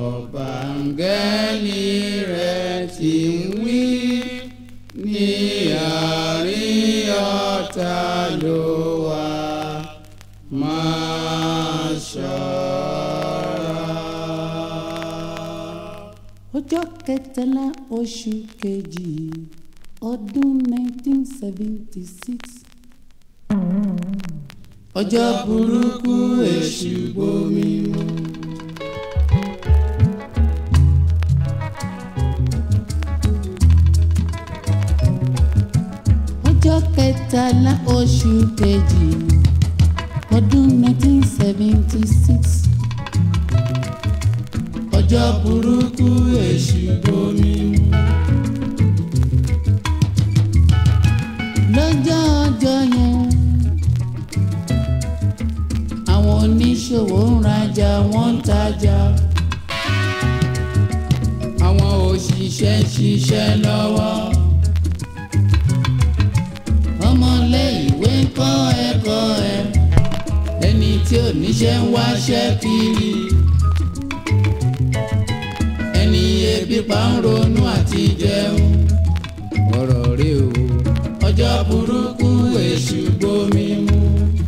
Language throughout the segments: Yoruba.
bàǹgẹ́lì rẹ̀ ti ń wí ní àárín ọ̀tá ló wà máa ṣọ́ra. ọjọ́ kẹtàlá oṣù kejì ọdún 1976 ọjọ́ burúkú èṣù gbomi mu. ọjọ́ kẹtàlá oṣù kejì ọdún 1976 ọjọ́ burúkú èṣù gbomi mu. lọ́jọ́ ọjọ́ yẹn àwọn oníṣòwò ń rajà wọ́n ń tajà àwọn òṣìṣẹ́ ń ṣiṣẹ́ lọ́wọ́. ọmọlé ìwé ń kọ́ ẹ̀kọ́ ẹ̀ ẹni tí ò níṣẹ́ ń wáṣẹ́ kiri. ẹni ebi pa ń ronú àti jẹun. ọ̀rọ̀ rẹ o ọjọ́ burúkú èṣù gbomi mu.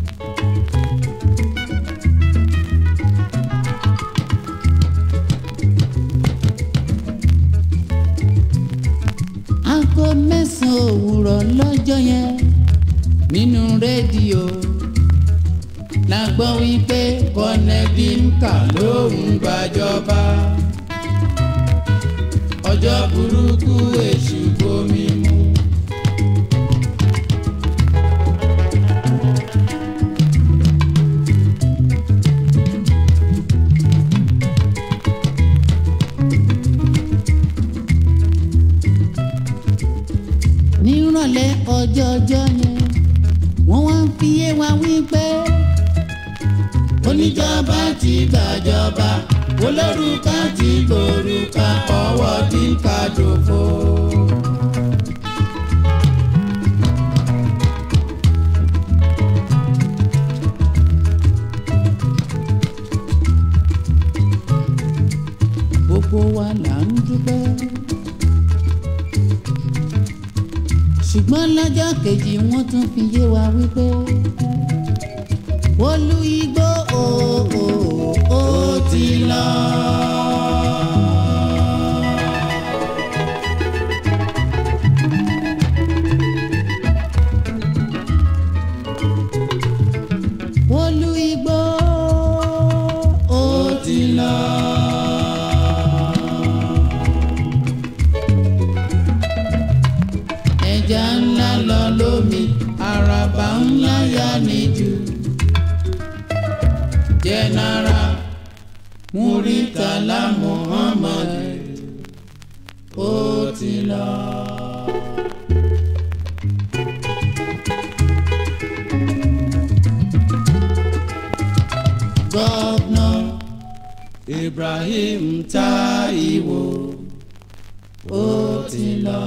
aago mẹ́sàn-án òwúrọ̀ lọ́jọ́ yẹn nínú rédíò la gbọ́ wípé kọ́nẹ́dínkà ló ń gbàjọba. ọjọ́ burúkú èṣù gbomi mu. nírọ̀lẹ́ ọjọ́ ọjọ́ yẹn wọ́n wá ń fi yé wa wípé oníjọba ti gbàjọba olórúkà ti gbòrúkà ọwọ́ tí ń ka dòfo. gbogbo wa là ń dúpẹ́. ṣùgbọ́n lọ́jọ́ kejì wọ́n tún fi yé wa wípé olú igbó òòó ó ti lọ. olú igbó ó ti lọ. ẹja ńlá lọ lómi àràbà ńlá yá níjù. jẹnara muritala muhammad ó ti lọ. gọ́vnà ibrahim taiwo ó ti lọ.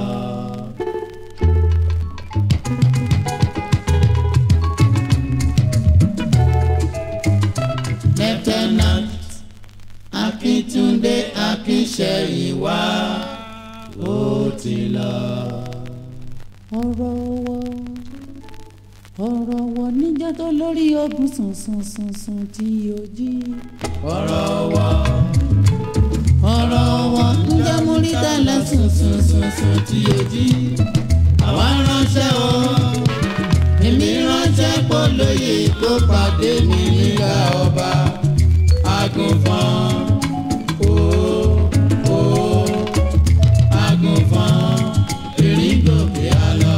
lieutenant akíntúndé akínṣẹ́yìnwá ó ti lọ. ọ̀rọ̀ wọ ọ̀rọ̀ wọ níjọ́ tó lórí ogun sùn sùn sùn sùn tí o jí. ọ̀rọ̀ wọ ọ̀rọ̀ wọ níjọ́ múrítà lẹ́sùn sùn sùn sùn tí o jí. àwa ránṣẹ́ o èmi ránṣẹ́ polóye kó pàdé mi nígbà ọba agùnfọ́n o o agùnfọ́n erin gòkè àlọ́.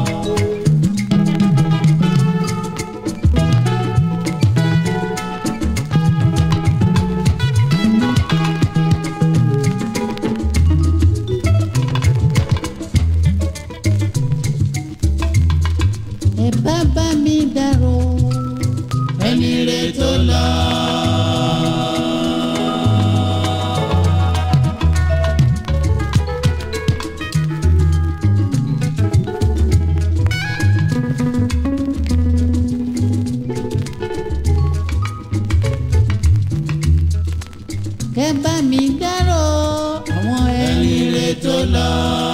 ẹ bá bá mi dárò. ẹni rẹ tó lọ. mi dárò àwọn ẹni ẹni rẹ tó lọ.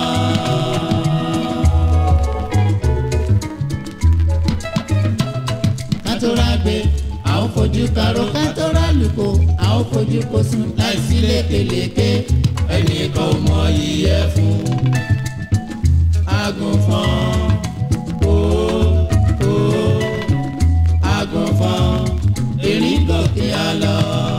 kátólá gbé a ó fojú karó kátólá lùkò a ó fojú kó sùn láìsí lékelèké ẹnìkan ò mọ iyẹ fún agùnfọn ó ó agùnfọn erin gòkè àlọ.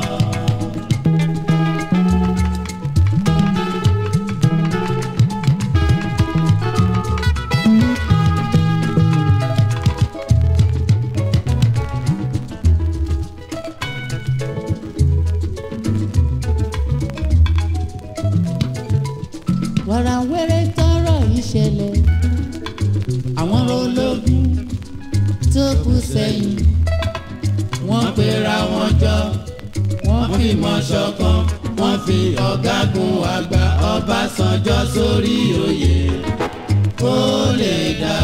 wàràwẹ́rẹ́ tọrọ ìṣẹ̀lẹ̀ àwọn ológun tó kù sẹ́yìn wọ́n pera wọn jọ wọ́n fìmọ̀ ṣọ̀kan wọ́n fi ọ̀gágun àgbà Ọbásanjọ́ sórí oyè kó lè dá.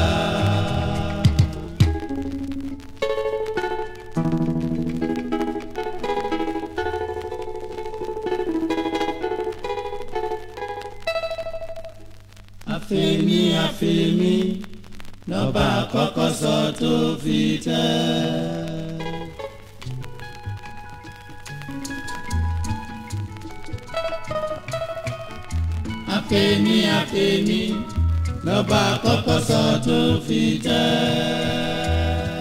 àfẹ́mi àfẹ́mi lọ́ba àkọ́kọ́ sọ tó fi tẹ́. àfẹ́mi àfẹ́mi lọ́ba àkọ́kọ́ sọ tó fi tẹ́.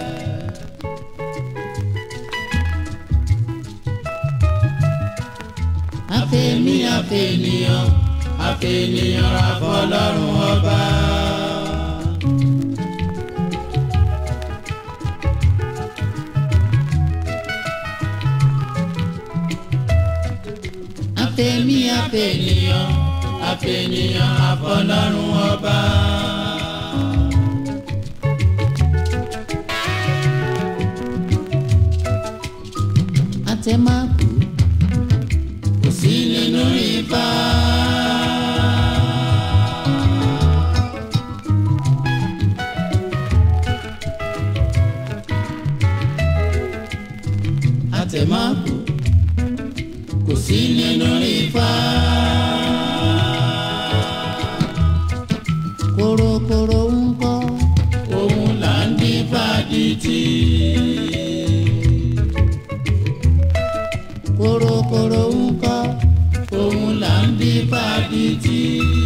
àfẹ́mi àfẹ́nìyàn àfẹ́nìyàn ra fọlọ́run ọba. àfẹ́mi àfẹ́nìyàn àfẹ́nìyàn àfọlọ́run ọba. àtẹ̀máàkù kò sí nínú ifá. àtẹ̀máàkù kò sí nínú ifá. kòròkòrò ń kọ́ òun là ń dín fàdìtì. kòròkòrò ń kọ́ òun là ń dín fàdìtì.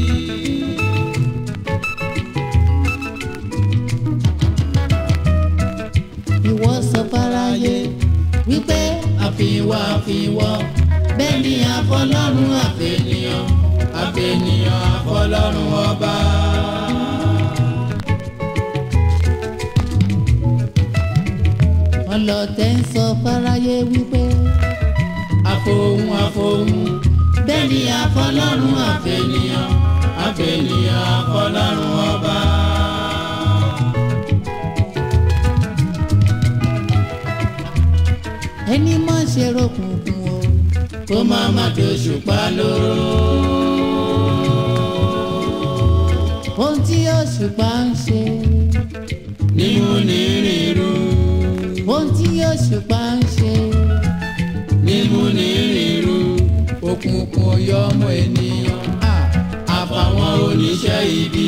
ìwọ sọ fáráyé wípé àfiwá àfiwọ́ bẹ́ẹ̀ ni àfọlọ́run àfẹnìyàn àfẹnìyàn àfọlọ́run ọba. ọlọ́tẹ̀ ń sọ fáráyé wípé àfohùn àfohùn bẹ́ẹ̀ ni àfọlọ́run àfẹnìyàn àfẹnìyàn àfọlọ́run ọba. ẹni má ṣe ròkùnkùn o kó má má dòṣùpá lóró. ohun tí òṣùpá ń ṣe nímú ní rírú ohun tí òṣùpá ń ṣe nímú ní rírú òkùnkùn ọyọ ọmọ ènìyàn ah, àfàwọn oníṣẹ́ ibi.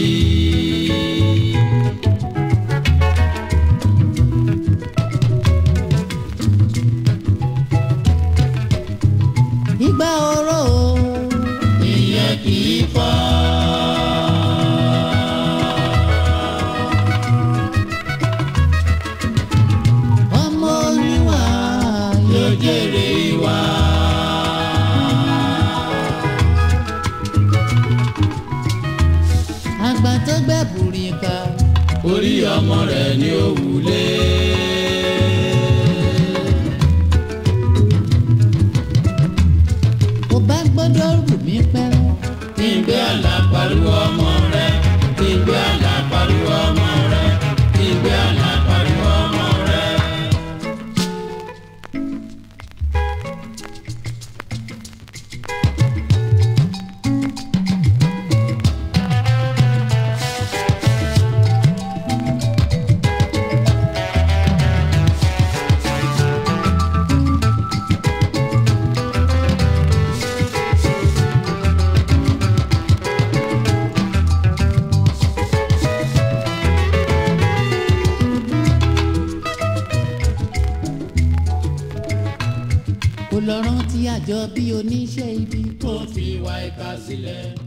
ìgbà oró o ìyẹn kì í fọ́. ọmọ oníwà yóò jèrè ìwà. àgbà tó gbẹ bùrìkà orí ọmọ rẹ̀ ni ó wulé. kò bá gbọ́dọ̀ rù mí pẹ́rẹ́ kí n gbé àlà pariwo ọmọ rẹ̀ kí n gbé àlà pariwo ọmọ rẹ̀ kí n gbé àlà pariwo ọmọ rẹ̀. kò lọ rántí àjọ bí oníṣẹ́ ibi tó fi wá ìka sílẹ̀.